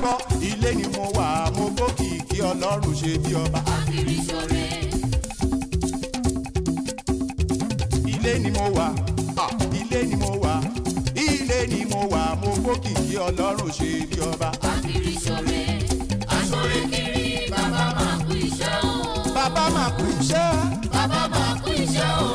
gbọ́ ilé ni mo wà mo gbókìkí ọlọ́run ṣe bí ọba. Akiri ṣore. ilé ni mo wà ah, ilé ni mo wà ilé ni mo wà mo gbókìkí ọlọ́run ṣe bí ọba. Akiri ṣore. Aṣore kiri bàbá máa kú iṣẹ́ o. bàbá máa kú iṣẹ́ Bàbá máa kú iṣẹ́ o.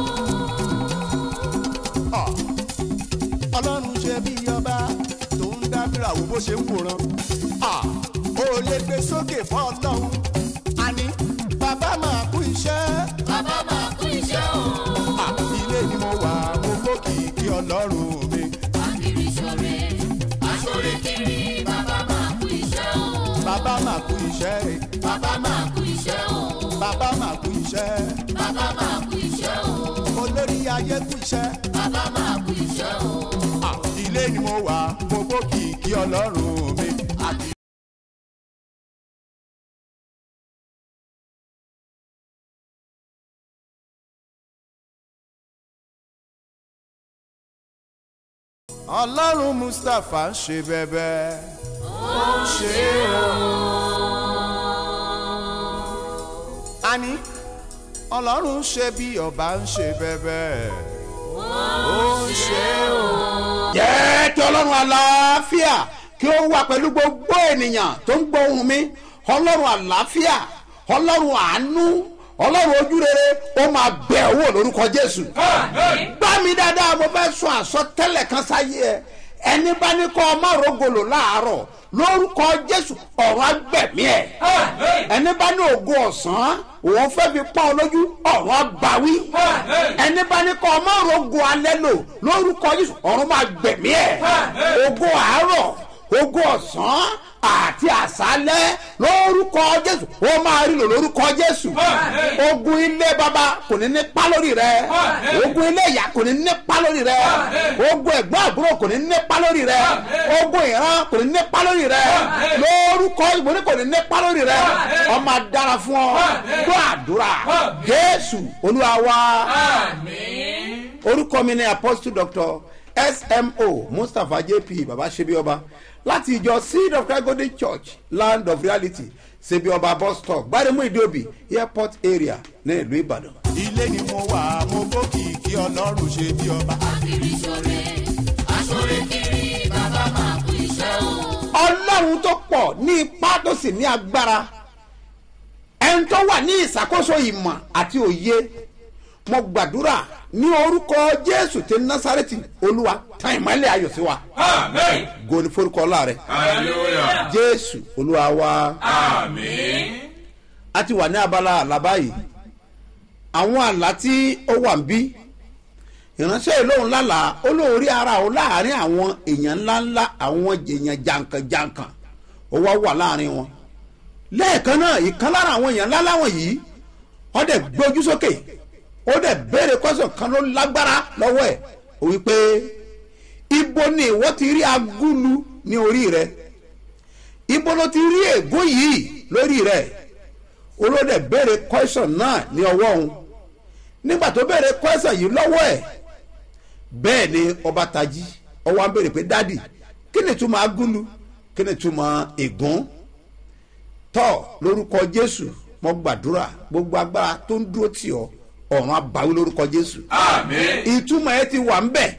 ah, ọlọ́run ṣe bí ọba tó ń dábìrà wo bó ṣe ń wòran. ah, ó lè gbé sókè fún ọlọ́run àní bàbá máa kú iṣẹ́. Bàbá máa kú iṣẹ́ o. Ah, ilé ni mo wà mo gbókìkí ọlọ́run mi. Akiri ṣore. Aṣore kiri bàbá máa kú iṣẹ́ o. bàbá máa kú iṣẹ́ Bàbá máa kú iṣẹ́ o. bàbá máa kú iṣẹ́ Bàbá máa kú iṣẹ́ o. olórí ayé kú iṣẹ́. Bàbá máa kú iṣẹ́ o. Ah, ilé ni mo wà mo gbókìkí ọlọ́run mi. àti ọlọ́run mustapha ń ṣe bẹ́bẹ́ ó ń ṣe o. àní ọlọ́run ń ṣe bí ọba ń ṣe bẹ́bẹ́ ó ń ṣe o. jẹ́ kí ọlọ́run àlàáfíà kí ó wà pẹ̀lú gbogbo ènìyàn tó ń gbọ́ ohùn mi ọlọ́run àlàáfíà ọlọ́run àánú ọlọ́run ojúrere ó máa bẹ̀ owó lórúkọ jésù. gbá mi dáadáa mo fẹ́ sọ àsọtẹ́lẹ̀ kan sáyé ẹ ẹni bá ní kọ́ ọmọ rògbòlò láàárọ̀ lórúkọ jésù ọ̀rọ̀ agbẹ̀mí ẹ̀ ẹni bá ní ògo ọ̀sán òun fẹ́ fi pọ́n ọ lójú ọ̀rọ̀ agbáwí ẹni bá ní kọ́ ọmọ rògbò alẹ́ lò lórúkọ jésù ọ̀rọ̀ máa gbẹ̀mí ẹ̀ ògo àárọ̀ ògo ọ̀sán àti àṣálẹ́ lórúkọ jésù ó máa rí lò lórúkọ jésù ogun ilé baba kò ní nípa lórí rẹ ogun ilé ìyá kò ní nípa lórí rẹ ogun ẹ̀gbọ́n àbúrò kò ní nípa lórí rẹ ogun ìran kò ní nípa lórí rẹ lórúkọ ìbò ní kò ní nípa lórí rẹ ọmọ adára fún ọ gbọ́ àdúrà jésù olúwa wa orúkọ mi ni apostle doctor smo mustapha jp baba sebioba láti ìjọ seed of christ golden church land of reality sebioba bus stop gbaremu ìdíòbí airport area ní ìlú ìbàdàn. ilé ni mo wà mo gbókìkí ọlọ́run ṣe bí ọba. Akiri ṣore. Aṣore kiri bàbá máa kú iṣẹ́ o. ọlọ́run tó pọ̀ ní ipá tó sì ní agbára ẹni tó wà ní ìṣàkóso ìmọ̀ àti òye mo gbàdúrà ní orúkọ jésù tí násàrẹ́tì olúwa tan ìmọ̀lẹ̀ ayọ̀ sí wa Amen. goni forúkọ ọlá rẹ Hallelujah. jésù olúwa wa. Amen. a ti wà ní abala àlá báyìí àwọn àlá tí ó wà ń bí ìránṣẹ́ ìlóhùn lálàá olóhùn rí ara o láàrin àwọn èèyàn ńláńlá àwọn èèyàn jàǹkànjàǹkàn ó wá wà láàrin wọn lẹ́ẹ̀kan náà ìkan lára àwọn èèyàn ńláńlá wọ̀nyí wọ́n dẹ̀ gbójú sókè ó dẹ̀ béèrè kọ́sọ̀ kan ló lágbára lọ́wọ́ ẹ̀ ó wí pé ibo ni ìwọ ti rí agúlu ní orí rẹ ibo ló ti rí ègún yìí lórí rẹ olóde béèrè question náà ní ọwọ́ òun nígbà tó béèrè question yìí lọ́wọ́ ẹ̀ bẹ́ẹ̀ ni ọba tají ọwọ́ á béèrè pé dádì kí ni túmọ̀ agúlu kí ni túmọ̀ ègún tọ́ lórúkọ jésù mo gbàdúrà gbogbo agbára tó ń dúró tì ọ́ ọ̀run abàwí lórúkọ jésù Amen. ìtumọ̀ ẹ ti wà ń bẹ̀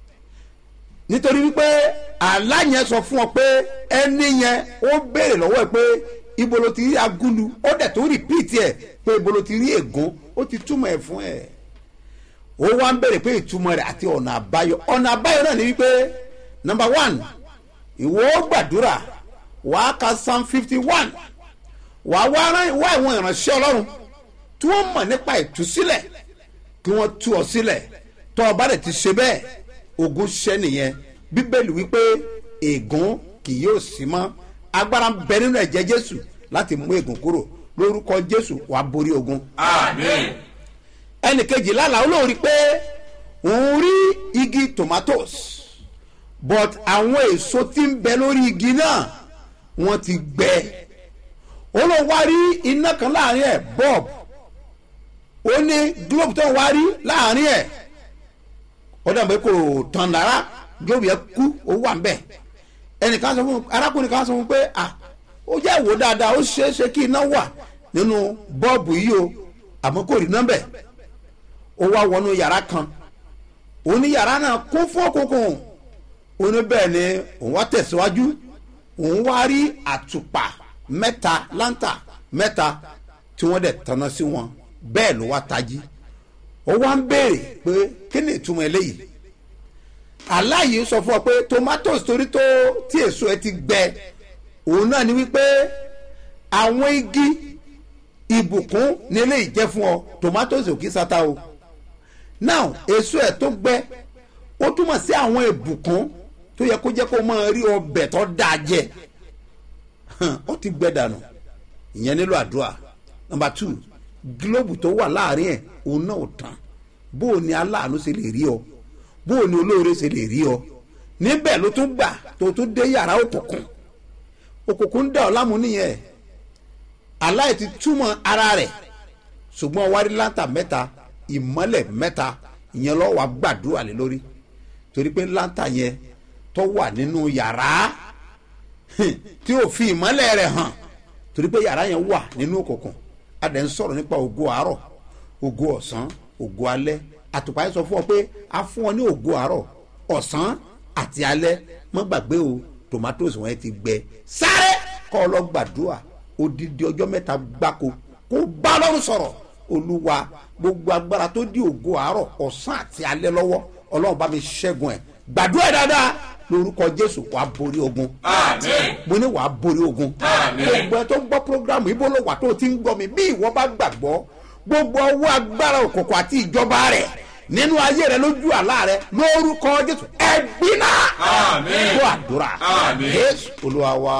nítorí wípé àlá yẹn sọ fún ọ pé ẹni yẹn ó béèrè lọ́wọ́ ẹ pé ibo ló ti rí agúlu ó dẹ̀ tó rìpíìtì ẹ̀ pé ibo ló ti rí ègún ó ti túmọ̀ ẹ̀ fún ẹ̀ ó wá ń béèrè pé ìtumọ̀ rẹ̀ àti ọ̀nà àbáyọ ọ̀nà àbáyọ náà ni wípé number one ìwọ ó gbàdúrà wàá ka psalm fifty one wàá wá rán wá àwọn ìránṣẹ́ ọlọ́run tí wọ́n mọ̀ nípa ìtúsílẹ̀ kí wọ́n tú ọ sílẹ̀ tọ́ ọ bá dẹ̀ ti ṣe bẹ́ẹ̀ ogun ṣẹ́ nìyẹn bíbélì wípé ègún kì yóò sí mọ́ agbára ń bẹ nínú ẹ̀jẹ̀ jésù láti mú ègún kúrò lórúkọ jésù wàá borí ogun Amen. ẹnì kejì lálàá olóòrí pé òun rí igi tomatoes but àwọn èso tí ń bẹ lórí igi náà wọ́n ti gbẹ olóòwò wá rí iná kan láàrin ẹ̀ bob ó ní globe tó ń wá rí láàrin ẹ̀ ó dàbí kò tàn lára globe yẹn kú ó wà ń bẹ̀ ẹnìkan sọ fún arákùnrin kan sọ fún pé à ó jẹ́ ìwò dáadáa ó ṣeé ṣe kí iná wà nínú bọ́ọ̀bù yìí o àmọ́ kò rí nọ́mbẹ̀ ó wá wọnú yàrá kan òun ní yàrá náà kún fún òkùnkùn òun ní bẹ́ẹ̀ ni òun wá tẹ̀síwájú òun wá rí àtùpà mẹ́ta láńtà mẹ́ta tí wọ́n dẹ̀ tanná sí wọn bẹ́ẹ̀ ló wá tají ó wá ń béèrè pé kí ni ìtumọ̀ eléyìí aláyìí sọ fún ọ pé tomatoes torí tó tí èso ẹ ti gbẹ òun náà ni wípé àwọn igi ìbùkún ní eléyìí jẹ́ fún ọ tomatoes ò kí sata o now èso ẹ tó gbẹ ó túmọ̀ sí àwọn ìbùkún tó yẹ kó jẹ́ kó máa rí ọbẹ̀ tó dáa jẹ ó ti gbẹ dànù ìyẹn nílò àdúrà number two gílóòbù tó wà láàrin ẹ̀ òun náà ò tán bó o ní aláàánú ṣe lè rí ọ bó o ní olóore ṣe lè rí ọ níbẹ̀ ló tún gbà tó tún dé yàrá òkùnkùn òkùnkùn dà ọ́ láàmú nìyẹn aláì ti túmọ̀ ara rẹ̀ ṣùgbọ́n wárí láńtà mẹ́ta ìmọ́lẹ̀ mẹ́ta ìyẹn lọ́wọ́ wa gbàdúrà lé lórí torí pé láńtà yẹn tó wà nínú yàrá tí ò fi ìmọ́lẹ̀ rẹ̀ hàn torí pé yàrá yẹn wà nínú òkùnkùn a dẹ̀ ń sọ̀rọ̀ nípa ògo àárọ̀ ògo ọ̀sán ògo alẹ́ àtùpà yẹn sọ fún ọ pé a fún ọ ní ògo àárọ̀ ọ̀sán àti alẹ́ mọ́ gbàgbé o tomatoes wọn ti gbẹ sáré kọ́ ọ lọ gbàdúrà odidi ọjọ́ mẹ́ta gbáko kó bá lọ́rùn sọ̀rọ̀ olúwa gbogbo agbára tó di ògo àárọ̀ ọ̀sán àti alẹ́ lọ́wọ́ ọlọ́run bá mi ṣẹ́gun ẹ̀ gbàdúrà ẹ̀ dáadáa lórúkọ jésù wàá borí ogun Àmín. mo ní wàá borí ogun Àmín. gbogbo ẹ tó ń gbọ́ programu ibo ló wà tó o ti ń gbọ́ mi bí ìwọ bá gbàgbọ́ gbogbo ọwọ́ agbára òkùnkùn àti ìjọba rẹ̀ nínú ayé rẹ lójú àlá rẹ lórúkọ jésù ẹgbínà Àmín. gbọ́ àdúrà Àmín. jésù olúwa wa.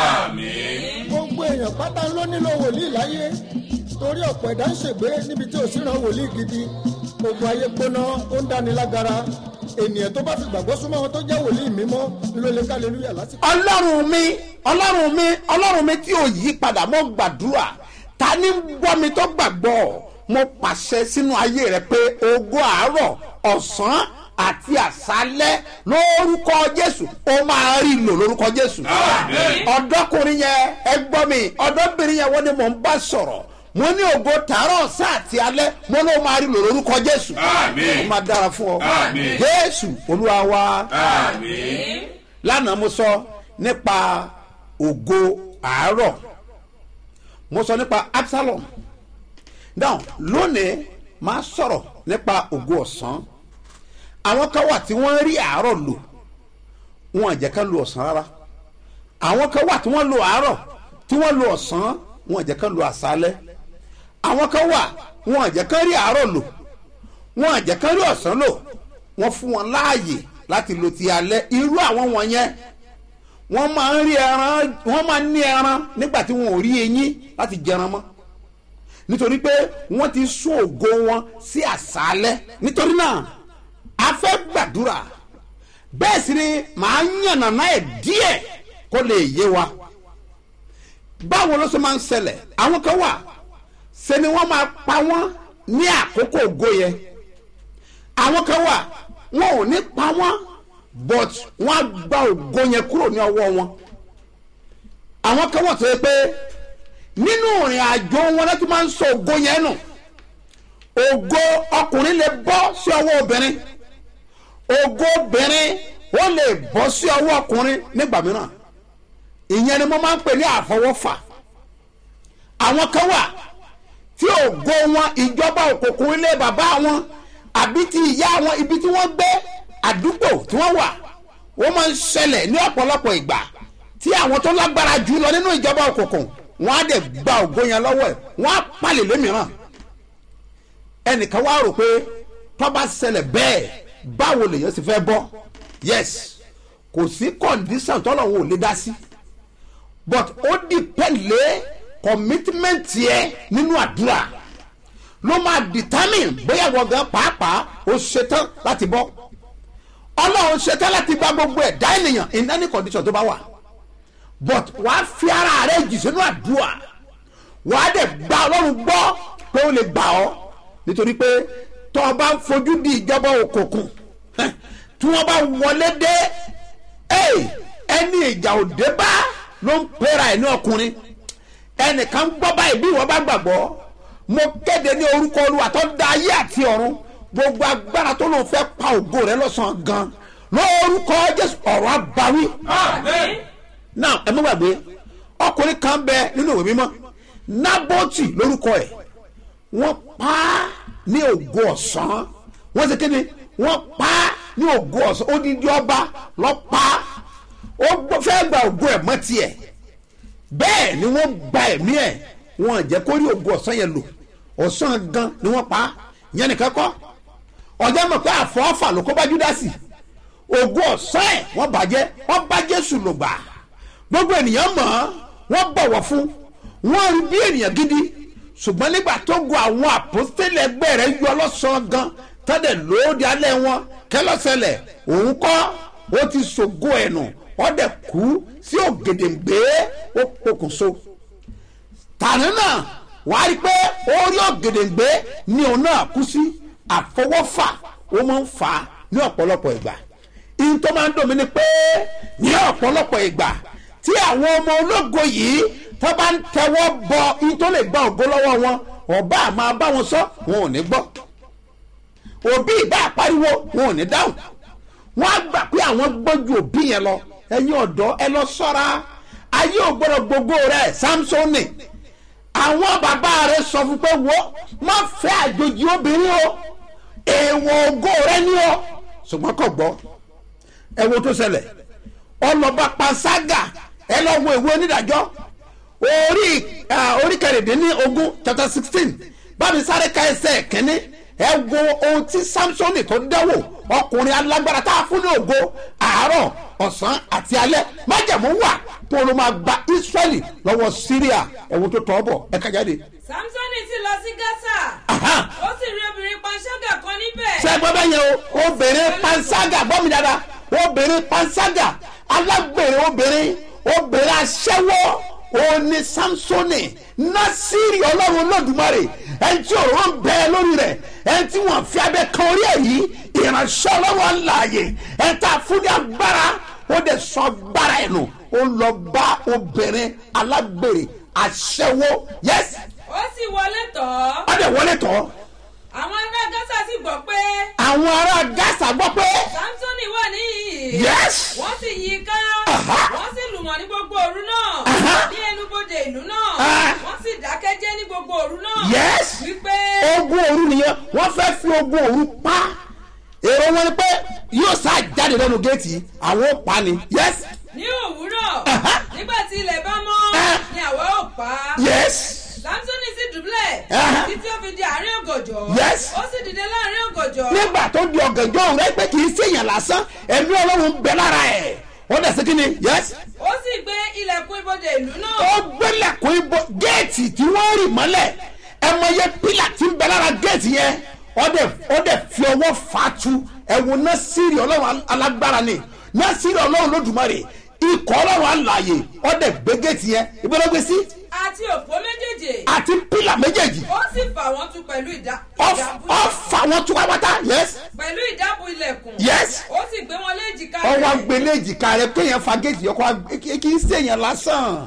Àmín. gbogbo èèyàn pátá ló nílò wòlíì láyé torí ọ̀pọ̀ ẹ̀dá ń ṣègbé níbi tí ò sí ran wòlíì gidi gbogbo ayé gbóná ó ń dáni lágara ènìyàn tó bá fi gbàgbọ́ súnmọ́ wọn tó jẹ́ wòlíì mímọ́ ló lè ká lélúyà lásìkò. ọlọ́run mi ọlọ́run mi ọlọ́run mi tí ò yí padà mo gbàdúrà ta ni ń gbọ́ mi tó gbàgbọ́ mo pàṣẹ sínú ayé rẹ pé ògo àárọ̀ ọ̀sán àti àṣálẹ́ lórúkọ jésù ó máa rí lò lórúkọ jésù Àmín. ọ̀dọ́kùnrin yẹn ẹ gbọ́ mi ọ̀dọ́bìnrin yẹn wọ́n ní mò ń bá sọ̀rọ̀ mo ní ògo tààrọ̀ ọ̀sán àti alẹ́ mo ló máa rí lò lórúkọ jésù Àmín. ó máa dára fún ọ Àmín. jésù olúwa wa Àmín. lánàá mo sọ nípa ògo àárọ̀ mo sọ nípa absalom now lónìí máa sọ̀rọ̀ nípa ògo ọ̀sán àwọn kan wà tí wọ́n rí àárọ̀ lò wọn àjẹ́ ká lo ọ̀sán rárá àwọn kan wà tí wọ́n lo àárọ̀ tí wọ́n lo ọ̀sán wọn àjẹ́ ká lo àṣálẹ́ àwọn kan wà wọn àjẹ́ ká rí àárọ̀ lò wọn àjẹ́ ká rí ọ̀sán lò wọ́n fún wọn láàyè láti lo ti alẹ́ irú àwọn wọ̀nyẹn wọ́n máa ń rí ẹran wọ́n máa ń ní ẹran nígbà tí wọn ò rí eyín láti jẹran mọ́ nítorí pé wọ́n ti sún ògo wọn sí àṣálẹ́ nítorí náà a fẹ́ gbàdúrà bẹ́ẹ̀ sì ni màá yànnàná ẹ̀ díẹ̀ kó lè yé wa báwo ló ṣe máa ń ṣẹlẹ̀ àwọn kan wà ṣe ni wọ́n máa pa wọ́n ní àkókò ògo yẹn àwọn kan wà wọn ò ní pa wọ́n but wọ́n á gba ògo yẹn kúrò ní ọwọ́ wọn àwọn kan wà tó yẹ pé nínú ìrìn àjò wọn láti máa ń sọ ògo yẹn nù ògo ọkùnrin lè bọ́ sí ọwọ́ obìnrin ògo obìnrin ó lè bọ́ sí ọwọ́ ọkùnrin nígbà mìíràn ìyẹn ni mo máa ń pè ní àfọwọ́fà àwọn kan wà tí ògo wọn ìjọba òkùnkùn ilé bàbá wọn àbí ti ìyá wọn ibi tí wọ́n gbé àdúgbò tí wọ́n wà wọ́n máa ń ṣẹlẹ̀ ní ọ̀pọ̀lọpọ̀ ìgbà tí àwọn tó lágbára jù lọ nínú ìjọba òkùnkùn wọ́n á dẹ̀ gba ògo yẹn lọ́wọ́ ẹ̀ wọ́n á palẹ̀ lómìíràn ẹnìkan wá rò pé tó bá ṣẹlẹ̀ bẹ́ẹ̀ báwo lèèyàn sì fẹ́ bọ́ yes kò sí condition tọ́lọ́hún ò lè dá sí but ó depend lé commitment yẹ nínú àdúrà ló máa determine bóyá wọ́n gan pàápàá ó ṣetán láti bọ́ ọlọ́run ṣetán láti bá gbogbo ẹ̀dá ènìyàn in any condition tó bá wà but wàá fi ara rẹ jì sínú àdúrà wàá dẹ̀ gba ọlọ́run gbọ́ pé ó lè gbà ọ́ nítorí pé tó o bá ń fojú di ìjọba òkùnkùn tí wọ́n bá wọlé dé ẹ̀, ẹni ìjà òde bá ló ń pera ẹ̀ ní ọkùnrin ẹnìkan gbọ́ báyìí bí ìwọ bá gbàgbọ́ mo kéde ní orúkọ olúwa tó dá ayé àti ọ̀run gbogbo agbára tó lóun fẹ́ pa ògo rẹ lọ́sàn-án gan lórúkọ jésù ọ̀rọ̀ abawí Amen. náà ẹ mú gbàgbé ọkùnrin kan bẹ nínú ìwé mímọ́ nábọ́tì lórúkọ ẹ̀ wọ́n pa á ní ògo ọ̀sán wọ́n ṣe kéde wọ́n pa á ní ògo ọ̀sán odidi ọba lọ pa á ó gbọ́- fẹ́ gba ògo ẹ̀ mọ́ tiẹ̀ bẹ́ẹ̀ ni wọ́n gba ẹ̀mí ẹ̀ wọ́n jẹ́ kó rí ògo ọ̀sán yẹn lò ọ̀sán gan ni wọ́n pa á yẹn nìkan kọ́ ọjọ́ mọ̀ pé àfọ́fà ló kó bá júdásì ògo ọ̀sán ẹ̀ wọ́n bàjẹ́ wọ́n bá jésù lò gbà gbogbo ènìyàn mọ̀ ọ́ wọ́n bọ̀wọ̀ fún wọ́n rí bí ènìyàn gidi ṣùgbọ́n nígbà tó gun àwọn àpòstélẹ̀ ẹgbẹ́ rẹ̀ yọ lọ́sàn-án gan tọ́dẹ̀ lóde alẹ́ wọn kẹlọ́sẹlẹ̀ òun kọ́ ó ti ṣògo ẹ̀nù ọ̀dẹ̀ kú sí ògèdèǹgbé ó pokùnso tàní náà wàá rí i pé orí ògèdèǹgbé ni òun náà kú sí àfọwọ́fà ó máa ń fà á ní ọ̀pọ̀lọpọ̀ ìgbà ihun tó máa ń dùn mí ni pé ní ọ̀pọ̀lọpọ̀ ìgbà tí àwọn ọmọ ológo yìí tó bá ń tẹwọ́ bọ ihun tó lè gba ògo lọ́wọ́ wọn ọba àmọ́ bá wọn sọ wọn ò ní gbọ́ òbí ìbá àpariwo wọn ò ní dáhùn wọn á gbà pé àwọn gbọ́jú òbí yẹn lọ ẹ̀yin ọ̀dọ́ ẹ lọ sọ́ra ayé ò gbọ́dọ̀ gbogbo rẹ̀ samsoni àwọn bàbá rẹ̀ sọ fún pé wo má fẹ́ àjòjì obìnrin o èèwọ̀ ògo rẹ ni o ṣùgbọ́n kò gbọ́ ẹ wo tó ṣẹlẹ̀ ọlọ́ba panṣágà ẹ lọ wo ìwé onídàájọ́ orí ah, orí kẹrìndínlógún chapter sixteen bámi sáré ka ẹsẹ̀ kínní ẹ wo ohun tí samsoni tó dẹ́wò ọkùnrin alágbára tá a fún ní ògo àárọ̀ ọ̀sán àti alẹ́ májàmú wà tó ló máa gba israẹli lọ́wọ́ syria ẹ̀wọ̀n tó tọ́ bọ̀ ẹ kájáde. samsoni sì lọ sí gásà Aha. ó sì rí obìnrin panṣágà kan níbẹ̀ ṣe gbọ́ bẹ́ẹ̀ yẹn o obìnrin panṣágà gbọ́ mi dáadáa obìnrin panṣágà alágbèrè obìnrin obìnrin aṣẹ́wó òní samsoni nasiri ọlọ́run olódùmarè ẹni tí òróró ń bẹ lórí rẹ̀ ẹni tí wọ́n fi abẹ kan orí ẹ̀ yìí ìránṣẹ́ ọlọ́run àlàyé ẹni tá a fún ní agbára ó dẹ̀ sọ agbára ẹ̀ nù ó lọ bá obìnrin alágbèrè aṣẹ́wó yẹ́sì ó sì wọlé tọ̀ ọ́ ó dẹ̀ wọlé tọ́ àwọn ará gásà sì gbọ́ pé àwọn ará gásà gbọ́ pé samsoni wà níhìn Yes. wọ́n sì yí i ká Aha. wọ́n sì lù wọ́n ní gbogbo òru náà Aha. ní ẹnubodè ìlú náà Ah. wọ́n sì dákẹ́jẹ́ ní gbogbo òru náà Yes. wípé ogun òru nìyẹn wọ́n fẹ́ fi ogun òru pa èrò wọn ni pé yóò sá jáde lẹ́nu géètì àwọn ò pa ni yes ní òwúrọ̀ Aha. nígbà tí ilẹ̀ bá mọ́ Ah. ni àwa ò pa á. yes samsoni sì dùbúlẹ̀ Aha. títí ó fi di àárín ògòjò Yes. ó sì dìde láàrin ògòjò nígbà tó di ọ̀gànjọ́ òun rẹ pé kì í ṣèyàn lásán ẹ̀mí ọlọ́run ń bẹ lára ẹ̀ wọ́n dẹ̀ sí kí ni yes ó sì gbé ilẹ̀kùn ibodè ìlú náà ó gbẹ́lẹ̀kùn ibo géètì tí wọ́n rì mọ́lẹ̀ ẹ mọ iye pílà tí ń bẹ lára géètì yẹn ó dẹ̀ ó dẹ̀ fi ọwọ́ fà á tu ẹ̀wọ̀n náà sírì ọlọ́run alágbára ni náà sírì ọlọ́run lódùmarè ikọ̀ ọlọ́run alààyè ó dẹ̀ gbé géètì yẹn ìgbọ́dọ̀ gbé sí àti òpó méjèèjì àti pílà méjèèjì ó sì fà wọ́n tu pẹ̀lú ìdá ìdábù ọ fà wọn tú pátápátá yes pẹ̀lú ìdábù ilẹ̀kùn yes ó sì gbé wọn léjìká ọwọ́ rẹ̀. agbélé èjìká rẹ kéèyàn fa géètì yọkọ kì í sèèyàn lásán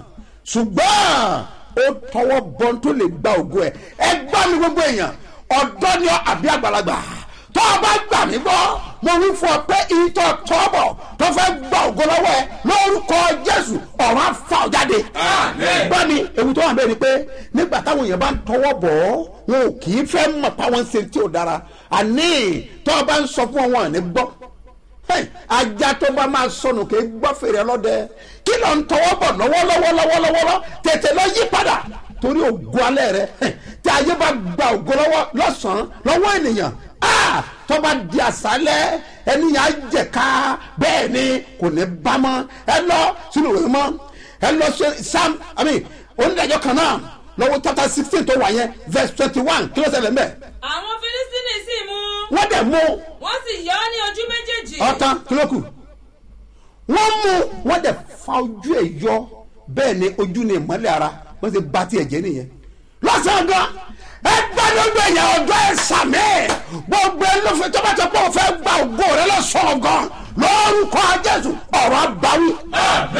ṣùgbọ́n ó tọwọ́ bọ́n tó lè gba ògo ẹ̀ ẹ gbọ́ mi gbogbo èèyàn ọ̀dọ́ ni ọ àbí àgbàlagbà tó o bá gbà mí gbọ́ mo wí fún ọ pé ìtọ̀ tọ́bọ̀ tó fẹ́ gba ògo lọ́wọ́ ẹ lórúkọ jésù ọ̀rọ̀ àfa ọ̀ jáde Àmín. gbọ́ mi ewu tó wà bẹ́ẹ̀ ni pé nígbà táwọn èèyàn bá ń tọwọ́ bọ̀ ọ́ wọn ò kì í fẹ́ mọ̀ páwọn ń ṣe tí ò dára àní tó o bá ń sọ fún wọn wọn ò ní gbọ́ Hey, ajá tó bá máa sọnù kì í gbọ́ fèrè ọlọ́dẹ kí ló ń tọwọ́ bọ̀ lọ́wọ́lọ́wọ́ lọ́wọ́lọ́wọ́ tètè lọ yí padà torí ògo alẹ́ rẹ hey, tí ayé bá gba ògo lọ́wọ́ lọ́sàn-án lọ́wọ́ ènìyàn ah, tó bá di àṣálẹ́ ẹnìyàn á jẹ̀ka bẹ́ẹ̀ ni kò ní bá mọ́ ẹ lọ sínú ìwé mọ́ ẹ lọ sí sam i mean onídàájọ́ kan náà lọ́wọ́ chapter sixteen tó wà yẹn verse twenty one kí ló ṣẹlẹ̀ mẹ́ àwọn filistini sì mú wọ́n dẹ̀ mú wọ́n sì yọ ọ́ ní ojú méjèèjì ọtán kílókù wọ́n mú wọ́n dẹ̀ fa ojú ẹ̀ yọ bẹ́ẹ̀ ni ojú ni ìmọ́lẹ̀ ara wọ́n ti ba tiẹ̀ jẹ́ nìyẹn lọ́sàn-án gan ẹ gbàdúgbò èèyàn ọjọ́ ẹ sàmì gbogbo ẹlòfin tó bá ti pọ̀ fẹ́ gba ògo rẹ lọ́sàn-án gan lórúkọ jésù ọ̀rọ̀ àbáwí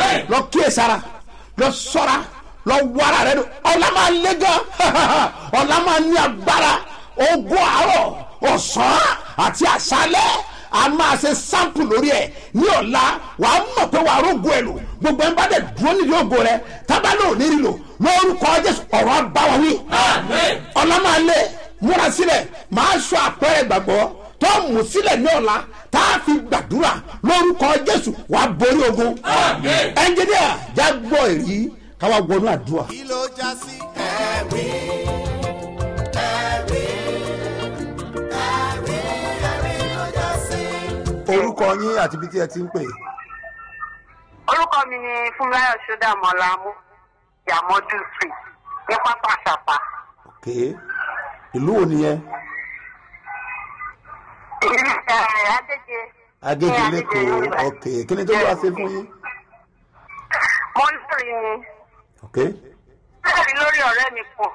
kíyèsára lọ sọ́ra lọ wàrà rẹ dùn ọ̀la máa lé gan ọ̀la máa ní agbára ogún àárọ̀ ọ̀sán àti àṣálẹ́ a máa ṣe sample lórí ẹ̀ ní ọ̀la wà á mọ̀ pé wà á rógo ẹ̀ lò gbogbo ẹ̀ ń bá dẹ̀ dúró nídìí ògo rẹ tábàlẹ̀ ò ní rí lò lórúkọ jésù ọ̀rọ̀ abáwọn wí Àmín. ọ̀la máa lé múra sílẹ̀ máa sọ àpẹẹrẹ gbàgbọ́ tó mú sílẹ̀ ní ọ̀la tá a fi gbàdúrà lórúkọ jésù wà á borí ogun Àmín. ẹnjìníà já gbọ́ èrí káwá wọnú àdúrà. kí ló já sí ẹ̀rí ẹ̀rí ẹ̀rí ẹ̀rí ló já sí. orúkọ yín àti ibi tí ẹ ti ń pè é. orúkọ mi ni fúnmiláyọ̀ ṣọdàmọ́lá mú yàmọ́dù street ní pápá àṣàpà. ok ìlú wo nìyẹn ìlú ẹ̀ adéje. agége ní lẹ́kọ̀ọ́ Yorùbá. ok kí ni tó wá ṣe fún yín mo ń lórí ni ok lórí lórí ọ̀rẹ́ mi kan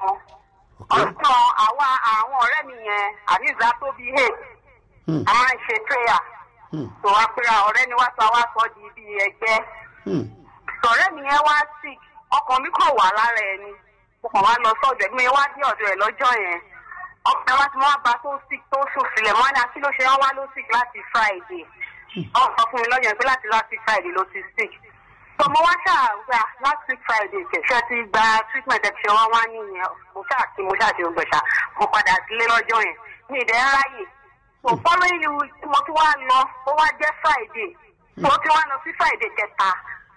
ok ọ̀sán àwa àwọn ọ̀rẹ́ mi yẹn àbíza tó bí hè Hmm. a máa ń ṣe prayer Hmm. tó wá pera ọ̀rẹ́ ni wá sọ wá sọ di ibi ẹgbẹ́ Hmm. sọ̀rẹ́ mi yẹn wá sick ọkàn mi kàn wà lára ẹ̀ ni mo kàn wá lọ sọ́dọ̀ ẹ̀gbọ́n mi wá dé ọ̀dọ̀ ẹ̀ lọ́jọ́ yẹn ọkàn wa ti wá ba tó sick tó sùn sílẹ̀ mọ́ ní akí ló ṣe wá ló sick láti friday wọ́n sọ fún mi lọ́jọ́ yẹn pé láti last week friday ló ti sick so mo wá ṣàgbà last week friday kẹ̀kẹ́ ti gba treatment ẹ̀ ṣe wá wá nìyẹn mo ṣáà kí mo ṣáà ṣe gbẹ̀ṣà mo padà sílé lọ́jọ́ yẹn mi ì dẹ́ ráyè so following week tí mo tún wá lọ ó wá jẹ́ friday mo tún wá lọ sí friday kẹta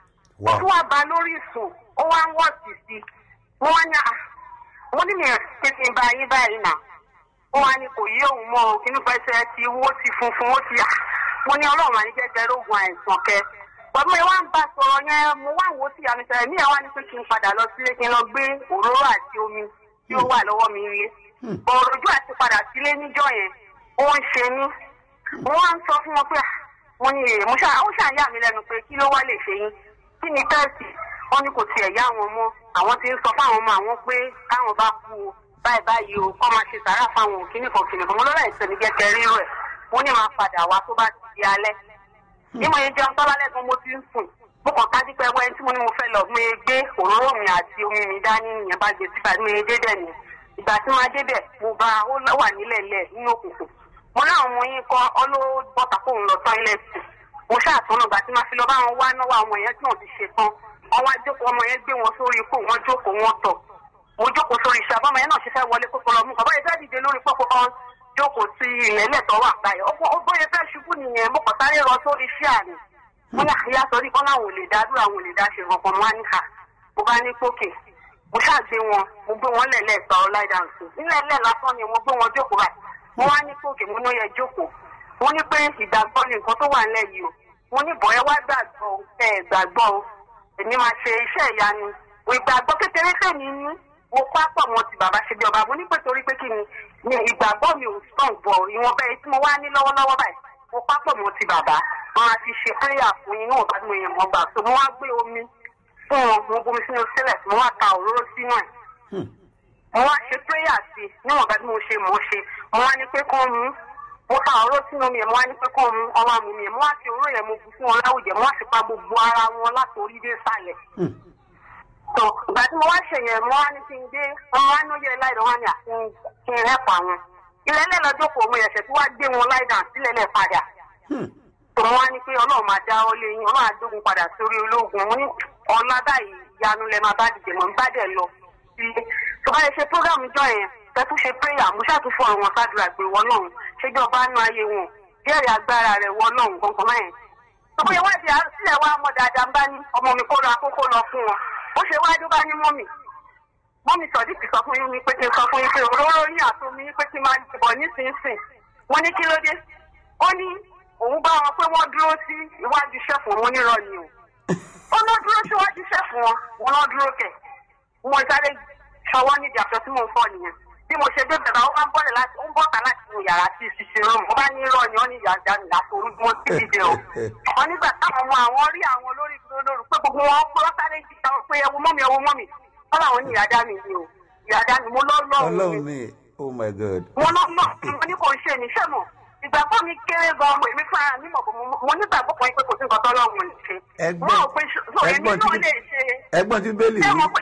ó wow tún wá ba lórí ìsùn ó wá ń wọ̀sì sí i wọ́n wá ní à wọ́n ní mi ò ṣe fi ba yín báyìí nà ó wá ní kò yí òun mọ́ o kínú pẹ́sẹ́ ti wó ti funfun ó ti à mo ní ọlọ́run àní jẹ́jẹ́ rógun àìsàn kẹ pẹ̀lú mi wá ń bá sọ̀rọ̀ yẹn mo wá wò ó sí àmì sọ̀rọ̀ mí ẹ̀ wá ní pé kí n padà lọ sílé kí n lọ gbé òróró àti omi tí ó wà lọ́wọ́ mi rí òròjú àti padà sílé níjọ́ yẹn ó ń ṣe mí mo wá ń sọ fún wọn pé "Ah, mo ní èrè mo ṣáà ó ṣàyà mí lẹ́nu pé kí ló wá lè ṣe yín kí ni tẹ́ẹ̀sì wọn ní kò tiẹ̀ yá wọn mọ́ àwọn ti ń sọ fáwọn ọmọ àwọn pé káwọn bá kú o báyìí báyìí o kọ́ máa ṣe sàrà fáwọn òkìní kan kìnìún kan mo lọ́la ìsẹ̀mí jẹ́kẹ́ rírọ̀ ẹ̀ mo ní máa padà wá tó bá ti di alẹ́ bí mo yẹn jẹun tọ́lá lẹ́gbọ́n mo ti ń sùn mo kàn ká dípẹ́ wẹ́n tí mo ní mo fẹ́ lọ mo yẹ gbé òróró mi àti omi mi dání ìyẹn bá gbé síbà mo yẹ dé dẹ̀ ni ìgbà tí máa débẹ̀ mo bá ó lọ wà nílẹ̀ lẹ̀ nínú òkùnkùn mo láwọn ọmọ yín kọ́ ọlọ́bọ̀tà kóun lọ tọ́ílẹ̀tì mo ṣàtúnú ìgbà tí máa fi lọ bá wọn wá náwó àwọn yẹn tí wọn ti ṣe tán wọn wá jókòó ọmọ yẹn gbé wọn sórí ikú wọn jókòó wọn tọ̀ mo jókòó sórí iṣẹ́ àbọ̀mọ yẹn náà ṣe fẹ́ wọlé kókó lọ mú bàbá yẹn fẹ́ dìde lórí pọ́pọ́ kan jókòó sí ilẹ̀ lẹ́tọ̀ wà báyìí ó bóyá fẹ́ ṣubú nìyẹn mo kàn sáré rọ sórí iṣẹ́ àná wọn ní àyà sọrí kọ́ láwọn ò lè dá dúró àwọn ò lè dá ṣe kankan mo á ní ká mo bá ní pókè mo ṣáàgbé wọn mo gbé wọn lẹ̀lẹ́ ìgbà ọláìdáǹsì nílẹ̀ lẹ̀ lásán ni mo gbé wọn jókòó báyìí mo wá ní pókè mo ní ó yẹ jókòó mo ní pé ìgbàgbọ́ ni nǹkan tó wà nílẹ̀ yìí o mo ní bọ̀ ẹ wá gbàgbọ́ ẹ gbàgbọ́ o èmi máa ṣe iṣẹ́ ìyanu ìgbàgbọ́ kékeré tèmi ní mo pápọ̀ mọ́ ti bàbá ṣe bí ọba mo ní pé torí pé kí ni ni ìgbàgbọ́ mi ò strong bọ̀ ìwọ̀n bẹ́ẹ̀ tí mo wá ní lọ́wọ́lọ́wọ́ báyìí mo pápọ̀ mọ́ ti bàbá wọn á ti ṣe prayer fún yín níwọ̀n bá tí mo yẹ mọ́ gbà so mo wá gbé omi fún wọn mo bomi sínú sílẹ̀ mo wá ta òróró sínú ẹ̀ mo wá ṣe prayer sí níwọ̀n bá tí mo ṣe mo ṣe mo wá ní pé kán mú mo ta òróró sínú mi ẹ̀ mo wá ní pé kán mú ọwọ́ àmú mi ẹ̀ mo wá fi òróró yẹn mo bù fún wọn láwùjẹ mo wá sì pa gbogbo ara wọn láti orí dé sàlẹ̀ tó ìgbà tí mo wá ṣe yẹn mo wá ní kí n gbé ọmọ wa ní ó yẹ láìdán wá ní àti kí n rẹ́pà wọn ilẹ̀ lẹ́ lọ́jọ́ kò mo yẹ̀ṣẹ̀ tí wá gbé wọn láìdán sílẹ̀ lẹ́ padà tó mo wá ní pé ọlọ́run máa dá ọ lé yín ọlọ́run àdógun padà sórí ológun mo ní ọ̀la báyìí ìyanu lẹ máa bá dìde mọ̀ ń bá dẹ̀ lọ sílé tó bá yẹ ṣe prógámù jọ yẹn tẹ́tù ṣe prayer mo ṣàtúnfọ̀ àwọn sádùrà pé wọ́n náà ṣéjọba nú ayé wọn jẹ́rìí agbára rẹ̀ wọ́n náà gbọ̀ngàn mẹ́rin tó bóyá wá di àrùsílẹ̀ wa mọ̀ dáadáa ń bá ní ọmọ mi kó lọ akókó lọ fún wọn ó ṣe wájú bá ní mọ́mì mọ́mì sọ̀díkì sọ fún yín ní pé kí n sọ fún yín pé òróró yín àtomi yín pé kí n máa bọ̀ nísinsìnyí wọ́n ní kí ló dé ó ní òun bá wọn pé wọ́n dúró sí iwájú ṣẹ́fù wọn nírọ̀ ni o ó lọ dúró síwájú ṣẹ́fù wọn wọn lọ dúró kẹ̀ mo sáré ṣọwọ́ nídìí àṣọ tí mò ń fọ́ nìyẹn bí mo ṣe dé bẹ̀rẹ̀ ó bá ń bọ́lẹ̀ láti ó ń bọ́ta láti inú yàrá sí ìṣiṣẹ́ rúm ó bá ní irọ́ ni ó ní ìyá ìjà nìyá tó rúdú wọn sí ìdè o wọn nígbà táwọn ọmọ àwọn rí àwọn olórí lóru pé gbogbo wọn pé wọn sáré jí táwọn pé ẹwu mọ́mi ẹwu mọ́mi wọn làwọn ní ìyá dání ni o ìyá dání mo lọ́ lọ́rùn ọlọ́run mi ni oh my god. mo lọ́ lọ́ mo ní kò ń ṣe níṣẹ́ mọ̀ ìgbàgbọ́ mi kéré gan mo èmi fúnra mi mọ̀ mo nígbàgbọ́ kan pé kò sí nǹkan tọ́lọ́run ò ní ṣe Ẹgbọ́n- mo rò pé so èmi ẹgbọ́n náà tí- lè ṣe ẹgbọ́n tí bẹ́ẹ̀lì ṣé wí mo pé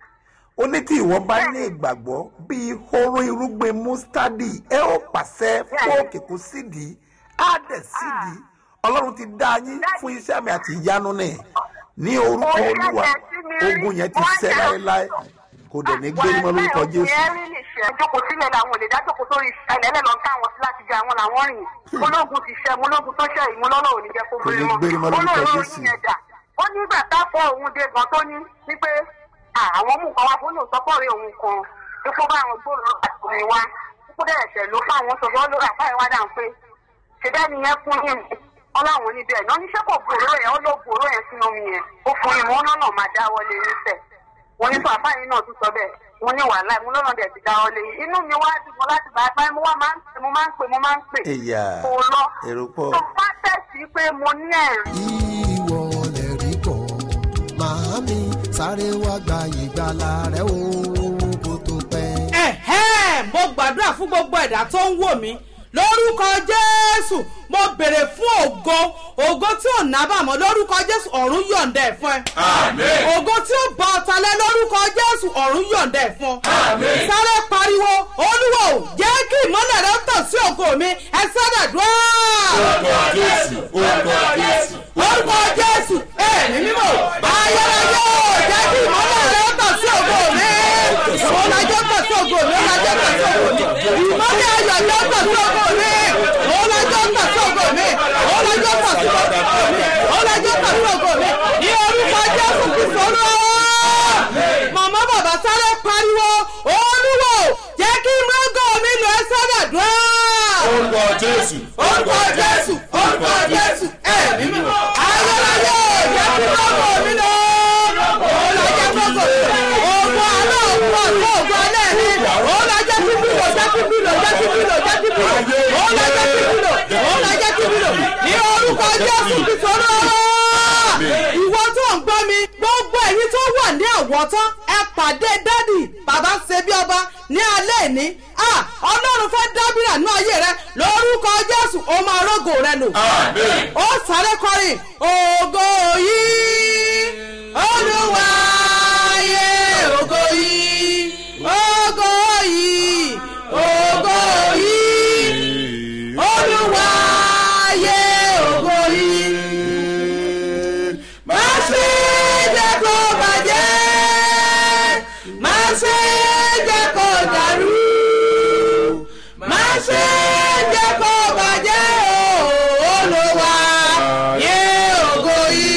ó ní tí ìwọ bá ní ìgbàgbọ́ bíi hóró irúgbìn mustadi ẹ ó pàṣẹ fún òkè kó sídìí á dẹ̀ sídìí ọlọ́run ti dá yín fún iṣẹ́ àmì àti ìyanu ní ní orúkọ olúwa ogun yẹn ti ṣẹ́ láéláé kò dẹ̀ ní gbé mọ́ lórúkọ jésù. jókòó sílẹ̀ làwọn olè dájókòó sórí ìṣẹ̀lẹ̀ ẹlẹ́lọ́ táwọn sí láti jẹ àwọn làwọn rìn ológun ti ṣẹ́ ológun tó ṣẹ́ ìmú lọ́nà òní jẹ́ kó Kò ní gbé gbé mọ́ lórúkọ olóòrò Jésù. yín ẹ̀dà ó ní ìgbà táfọ́ òun dé gan tó ní wípé àwọn mú nǹkan wá fún lóòótọ́ pọ̀ rí òun kan ipò bá àwọn gbòòrò àtòmí wá ipò dẹ̀ ẹ̀ṣẹ̀ ló fáwọn sọ̀rọ̀ lórí àfáà ìwádà ń pé ṣẹ̀dá ni yẹn fún yín ọláwọn níbẹ̀ náà níṣẹ́ kò gbòòrò yẹn ó ló gbòòrò yẹn sínú omi yẹn ó fún yín wọn náà máa dáwọ́lé níṣẹ́ wọn ní sọ àfáà yín náà tún sọ bẹ́ẹ̀ wọn ní wàhálà ìmú lọ́nà dẹ̀ ti dáwọ́lé inú mi wá dùn mọ́ láti bá a mo wá máa ń pè mo máa ń pè mo máa ń pè Ẹ̀yà, kò lọ èrò pọ̀. tó bá tẹ̀sí pé mo ní ẹ̀rí ìwọ lè rí kọ màámi sáré wá gba ìgbàlà rẹ o kó tó pẹ́. ẹ̀hẹ́ mo gbàdúrà fún gbogbo ẹ̀dá tó ń wò mí lórúkọ jésù mo béèrè fún ògo ògo tí ò nábàámọ̀ lórúkọ jésù ọ̀run yọ̀ǹda ẹ̀ fún ẹ. Àmín. ògo tí ó bá ọ̀tá lẹ lórúkọ jésù ọ̀run yọ̀ǹda ẹ̀ fún ọ. Àmín. sáré pariwo olúwo jẹ́ kí ìmọ́lẹ̀ rẹ tàn sí ògo mi ẹ sáré dùn Orúkọ Jésù, orúkọ Jésù. orúkọ jésù ẹ̀mí mímọ́ ayérayé jẹ́ kí ìmọ́lẹ̀ rẹ tàn sí ògo mi ọ̀làjọ́ tàn sí ògo mi ọ̀làjọ́ tàn sí ògo mi ìmọ́lẹ̀ ayọ̀ jẹ́ tàn sí ògo mi ọ̀làjọ́ tàn sí ògo mi ọ̀làjọ́ tàn sí ògo mi ọ̀làjọ́ tàn sí ògo mi ní orúkọ jésù kristu olúwa màmá bàbá sáré pariwo olúwo jẹ́ kí mọ́gò mi lọ ẹ sáré dùn Orúkọ Jésù, orúkọ jésù orúkọ jésù ẹ̀mí mímọ́ ayérayé jẹ́ kí lọ́gọ̀ mi lọ. Olùjẹ́ gbogbo ogun alẹ́ òkú ọ̀tún ogun alẹ́ mi. Olùjẹ́ kí bílò jẹ́ kí bílò jẹ́ kí bílò jẹ́ kí bílò. Olùjẹ́ kí bílò olùjẹ́ kí bílò. Ní orúkọ jésù ti sọ̀rọ̀. Ìwọ tó ń gbọ́ mi, gbogbo èyí tó wà ní àwọ̀tán, ẹ pàdé dádì bàbá ṣebí ọba ní alẹ́ ìní. Ah, Ọlọ́run fẹ́ dábìrà ní ayé rẹ lórúkọ Jésù, ó máa rógò rẹ lò Àmín. ó sáré kọrin ògo yìí olúwa ayé ògo yìí ògo yìí ògo yìí olúwa ayé ògo yìí má ṣe jẹ́ kó bàjẹ́ má ṣe jẹ́ kó dàrú má ṣe jẹ́ kó bàjẹ́ o olúwa yé ògo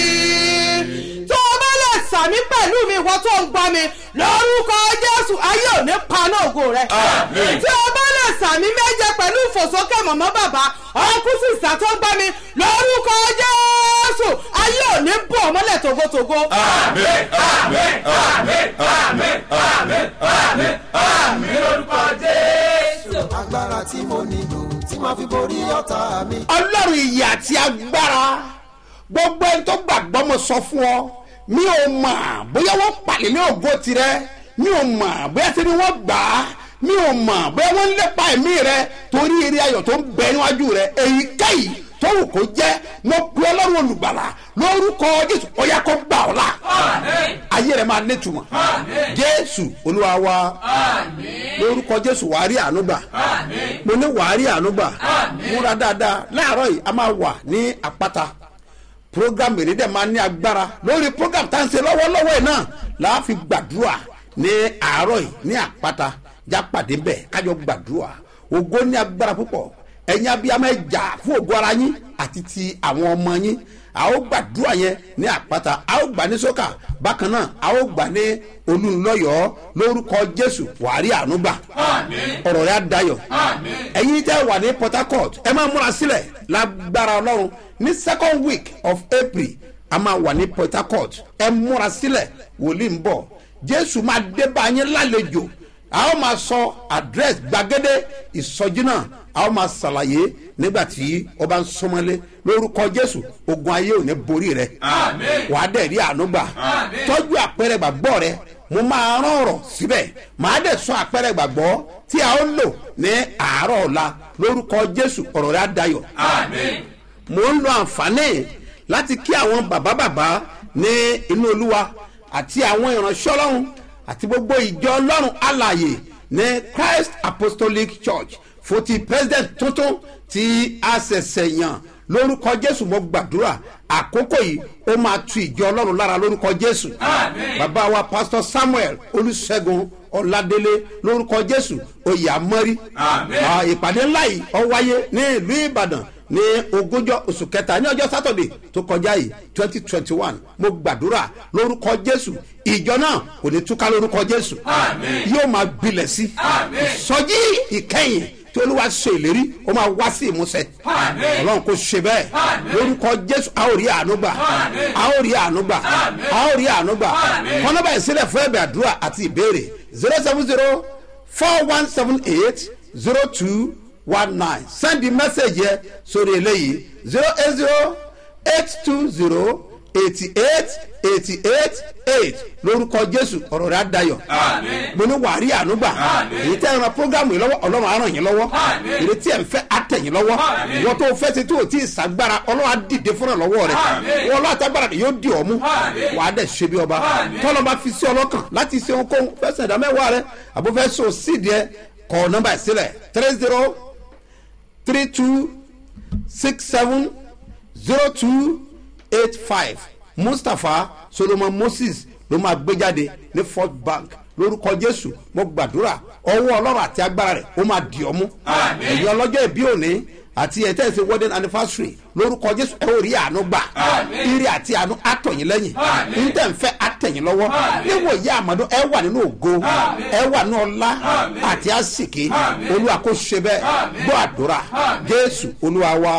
yìí. tó o bá lè sàmí pẹ̀lú mi ìwọ tó ń gbọ́ mi lórúkọ jésù ayé ò ní paná ògo rẹ. Àmín. tí o bá lè sàmí méje pẹ̀lú ìfòsókè mọ̀mọ́ bàbá ọkùn sísà tó ń gbọ́ mi lórúkọ jésù ayé ò ní bọ̀ mọ́lẹ̀ togotogo. Àmín, àmín, àmín, àmín, àmín, àmín, àmín lórúkọ Jésù. agbára tí mo nílò tí màá fi borí ọ̀tá mi. ọlọ́run ìyè àti agbára gbogbo ẹni tó gbàgbọ́ mo sọ fún ọ mi ò mọ̀ bóyá wọ́n pàlẹ́ ní ògo tirẹ̀ mi ò mọ̀ bóyá tí ni wọ́n gbà á mi ò mọ̀ bóyá wọ́n ń lépa ẹ̀mí rẹ torí eré ayọ̀ tó ń bẹ níwájú rẹ èyíkéyìí tó wù kó jẹ́ mo pe ọlọ́run olùgbàlà lórúkọ jésù ó yá kó gbà ọ́ la ayé rẹ máa nítumọ̀ jésù olúwa wa lórúkọ jésù wàá rí àánú gbà mo ní wàá rí àánú gbà múra dáadáa láàárọ̀ yìí a máa wà ní àpáta program èrè dẹ̀ máa ní agbára lórí program tá à ń ṣe lọ́wọ́lọ́wọ́ yìí náà la fi gbàdúrà ní àárọ̀ yìí ní àpáta já pàdé bẹ́ẹ̀ kájọ gbàdúrà ògo ní agbára púpọ̀ ẹ̀yin abiyamọ ẹ̀ jà fún ògo ara yín àti ti àwọn ọmọ yín a ó gbàdúrà yẹn ní àpáta a ó gbà ní sókà bákan náà a ó gbà ní olùlọ́yọ̀ọ́ lórúkọ jésù wàárí ànúgbà ọ̀rọ̀ rẹ̀ á dayọ̀ ẹ̀yin tẹ́ wà ní port harcourt ẹ máa múra sílẹ̀ lágbára ọlọ́run ní second week of april a máa wà ní port harcourt ẹ múra sílẹ̀ wòlíì ń bọ̀ jésù máa dé bá yín lálejò a ó máa sọ address gbàgede ìsọjí náà a ó máa ṣàlàyé nígbà tí ó bá ń sọmọlé lórúkọ jésù ogun ayé ò ní borí rẹ wàá dẹ̀ rí àánú gbà tọ́jú àpẹẹrẹ gbàgbọ́ rẹ mo máa rán ọ̀rọ̀ síbẹ̀ màá dẹ̀ sọ àpẹẹrẹ gbàgbọ́ tí a ó lò ní àárọ̀ ọ̀la lórúkọ jésù ọ̀rọ̀ rẹ á dayọ̀ mo ń lo àǹfààní láti kí àwọn bàbá bàbá ní inú olúwa àti àwọn ìránṣẹ́ ọlọ́run àti gbogbo ìjọ ọlọ́run alàyè ní christ apostolic church fún ti president tuntun tí a ṣẹ̀ṣẹ̀ yàn lórúkọ jésù mo gbàdúrà àkókò yìí ó máa tu ìjọ ọlọ́run lára lórúkọ jésù bàbá wa pastor samuel olùṣègùn ọ̀làdélé lórúkọ jésù oyè àmọ́rí Ah, ìpàdé ńlá yìí ó wáyé ní ìlú ìbàdàn ní ogúnjọ oṣù kẹta ní ọjọ́ sátọ̀dẹ̀ tó kọjá yìí twenty twenty one mo gbàdúrà lórúkọ jésù ìjọ náà kò ní túká lórúkọ jésù yóò máa gbilẹ̀ sí ìsọjí ìkẹyìn tí olúwa ṣe ìlérí ó máa wá sí ìmúṣẹ ọlọ́run kò ṣe bẹ́ẹ̀ lórúkọ jésù a ó rí àánú gbà a ó rí àánú gbà a ó rí àánú gbà kọ́nọ́bà ìsílẹ̀ fún ẹ̀bẹ̀ àdúrà àti ìbéèrè zero seven zero four one seven eight zero two one nine send the message yẹ sórí eléyìí zero eight zero eight two zero eighty eight eighty eight eight lórúkọ jésù ọ̀rọ̀ rẹ̀ á dayọ̀ mo ní wàá rí àánú gbà èyí tẹ́ ẹ ran programu yìí lọ́wọ́ ọlọ́run á ràn yín lọ́wọ́ èyí tí ẹ̀ ń fẹ́ á tẹ̀ yín lọ́wọ́ ìwọ́n tó fẹ́ ti tó o tí ì sàgbára ọlọ́run á dìde fúnra lọ́wọ́ rẹ̀ wọ́n ọlọ́run àtàgbára rẹ̀ yóò di ọ̀mú wàá dẹ̀ ṣe bí ọba tọ́lọ́ bá fi sí ọlọ́kàn láti ṣe ohunkóhun fẹsẹ̀ ìdá mẹ́wàá rẹ̀ àbúfẹ́ so sídìí ẹ kọ nọ́mbà ẹ̀ sílẹ̀ three zero three two six seven zero two eight five mustapha solomon moses ló máa gbé jáde ní fort bank lórúkọ jésù mo gbàdúrà ọwọ́ ọlọ́run àti agbára rẹ̀ ó máa dì ọ́ mú ẹ̀yin ọlọ́jọ́ ìbí òní àti ẹ̀tẹ́ ìsìn wedding anniversary lórúkọ jésù ẹ ó rí àánú gbà ire àti àánú àtọ̀yìn lẹ́yìn níta ń fẹ́ àtẹ̀yìn lọ́wọ́ níwòye àmọ́dún ẹ wà nínú ògo ẹ wà nínú ọlá àti àsìkí olúwa kò ṣe bẹ́ẹ̀ gbọ́ àdúrà jésù olúwa wa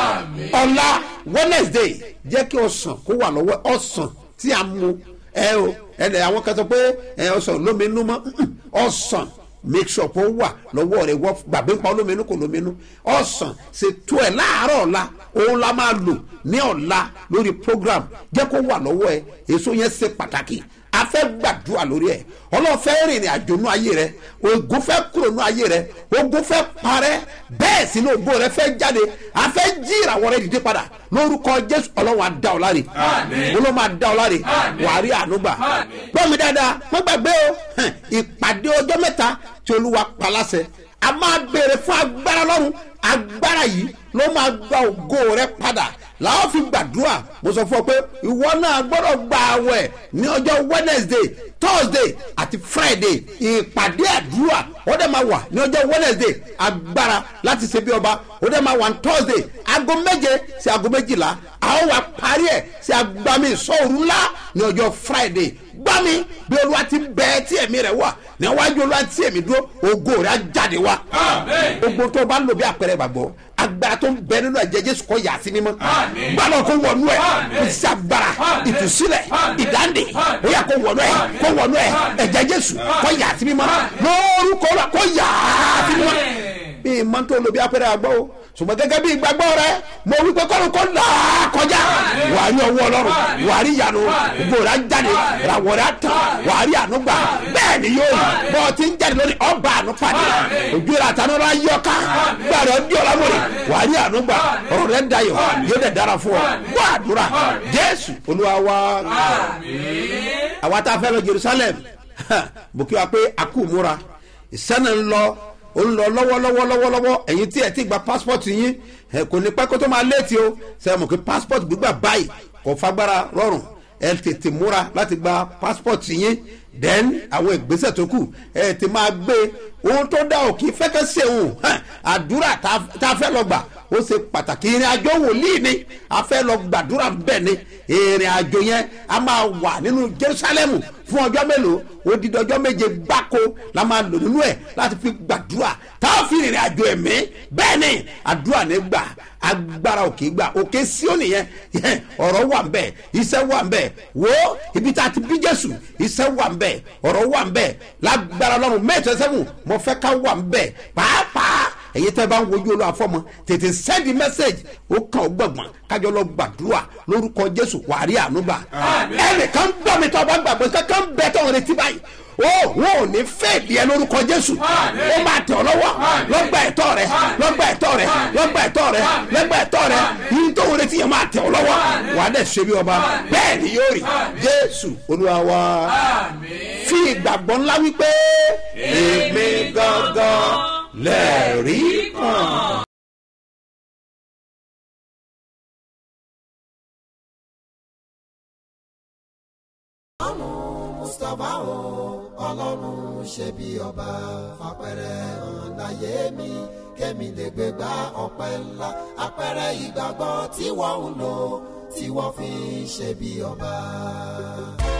ọlá wednesday jẹ́ kí ọ̀sán kó wà lọ́wọ́ ọ̀sán tí a mú ẹ o ẹ àwọn kan sọ pé ẹ ọ̀sán lómi nú mọ́ ọ̀sán make sure kó wà lọ́wọ́ rẹ̀ wọ́n gbàgbé ń pa olóminú kò lóminú ọ̀sán ṣètò ẹ̀ láàárọ̀ ọ̀la òun la máa lò ní ọ̀la lórí program jẹ́ kó wà lọ́wọ́ ẹ̀ èso yẹn ṣe pàtàkì a fẹ́ gbàdúrà lórí ẹ̀ ọlọ́run fẹ́ rìnrìn àjò nú ayé rẹ ogun fẹ́ kúrò nú ayé rẹ ogun fẹ́ parẹ́ bẹ́ẹ̀ sì ni ògbó rẹ fẹ́ jáde a fẹ́ jí ìràwọ̀ rẹ dìde padà lórúkọ jésù ọlọ́run á dá ọ láre ọlọ́run á dá ọ láre wàá rí àánú gbà gbọ́mi dáadáa wọ́n gbàgbé o hàn, ìpàdé ọjọ́ mẹ́ta tí olúwa paláṣẹ a máa béèrè fún agbára lọ́run agbára yìí ló máa gba ògo rẹ padà làwọn fi gbàdúrà mo sọ fún ọ pé ìwọ náà gbọ́dọ̀ gba àwẹ̀ ní ọjọ́ wednesday thursday àti friday ìpàdé àdúrà ó dẹ̀ máa wà ní ọjọ́ wednesday agbára láti ṣe bí ọba ó dẹ̀ máa wà ní thursday aago méje sí aago méjìlá àwọn wà parí ẹ̀ sí agbami ìsọ̀rù ńlá ní ọjọ́ friday gbami bí olúwa ti bẹ́ẹ̀ tí ẹ̀mí rẹ̀ wà níwájú olúwa tí èmi dúró ògo rẹ̀ á jáde wá gbogbo tó o bá lò bí àpẹẹrẹ gbàgbọ́ agbára tó ń bẹ nínú ẹ̀jẹ̀ jésù kọ́ yà sí mímọ́ gbàdọ̀ kó wọnú ẹ̀ ìsì agbára ìtúsílẹ̀ ìdáǹdè ó yà kó wọnú ẹ̀ kó wọnú ẹ̀ ẹ̀jẹ̀ jésù kọ́ yà sí mímọ́ lórúkọ rẹ̀ kọ́ yà sí mímọ́ bí ìmọ̀ tó lò bí àpẹẹrẹ àgbọ̀ o ṣùgbọ́n gẹ́gẹ́ bí ìgbàgbọ́ rẹ mo wí pé kọ́lù kọ́ là á kọjá wà á rí ọwọ́ ọlọ́run wà á rí ìyanu gbogbo rẹ̀ á jáde ìràwọ̀ rẹ̀ á tàn wà á rí àánú gbà bẹ́ẹ̀ ni yóò rí bọ́ ọ ti ń jáde lórí ọba àánú pàdé ojú rẹ̀ àtànú rẹ̀ á yọ ká gbà rẹ̀ ọdí ọlámọ̀rẹ̀ wà á rí àánú gbà ọ̀rọ̀ rẹ̀ dayọ̀ yóò dẹ̀ dára fún ọ gbọ́ àdúrà jésù olúwa wa àwa tá a fẹ́ lọ jerusalem bùkí wa pé a kú múra ìsẹ́nà ń lọ ó ń lọ lọ́wọ́lọ́wọ́ lọ́wọ́lọ́wọ́ ẹ̀yin tí ẹ̀ ti gba passport yín ẹ̀ kò ní pẹ́ kó tó máa léètì o ṣe mọ̀ kí passport gbígbà báyìí kò fagbára rọrùn ẹ tètè múra láti gba passport yín then àwọn ìgbésẹ̀ tó kù ẹ ti máa gbé ohun tó dá òkè fẹ́kẹ́ sèwọ̀n àdúrà tá a fẹ́ lọ gbà ó ṣe pàtàkì ìrìn àjò wòlíì ni a fẹ́ lọ gbàdúrà bẹ́ẹ̀ ni ìrìn àjò yẹn a máa wà nínú jerusalemu fún ọjọ́ mélòó odidi ọjọ́ méje gbáko la máa lò nínú ẹ̀ láti fi gbàdúrà tá a fi ìrìn àjò ẹ̀mí bẹ́ẹ̀ ni àdúrà ní gbà agbára òkè gbà òkè síónì yẹn ọ̀rọ̀ wà ń bẹ̀ iṣẹ́ wà ń bẹ̀ wo ibi tá a ti bí jésù iṣẹ́ wà ń bẹ̀ ọ̀rọ̀ wà ń bẹ̀ lágbára lọ́rùn mẹ́tọ́ sẹ́wọ̀n mo fẹ́ ká wà ń bẹ̀ pàápàá èyí tẹ́ bá ń wojú olú àfọ́mọ́ tètè send message ó kàn ó gbọ̀ngbọ̀n kájọ lọ gbàdúrà lórúkọ jésù wàrí ànúgbà ẹnìkan gbọ́ mi tó bá gbàgbọ́ kankan bẹ́ẹ̀ tó ń retí báyìí ó wọn ò ní fèèdì ẹ lórúkọ jésù ó máa tẹ̀ ọ́ lọ́wọ́ lọ́gbà ẹ̀tọ́ rẹ lọ́gbà ẹ̀tọ́ rẹ lọ́gbà ẹ̀tọ́ rẹ lọ́gbà ẹ̀tọ́ rẹ yìí tó wọlé tí yẹn máa tẹ̀ ọ́ lọ́wọ́ wàá dẹ̀ ṣe bí ọba bẹ́ẹ̀ ni yóò rí jésù olúwa wa fi ìgbàgbọ́ ńlá wípé èmi gangan lẹ́ẹ̀rí kan. ọlọ́run mustapha o ọlọ́run ṣe bí ọba fapẹ̀rẹ̀ hàn láyé mi kémi lè gbé gba ọpẹ́ ńlá apẹ̀rẹ̀ ìgbàgbọ́ tí wọ́n ń lò tí wọ́n fi ṣe bí ọba.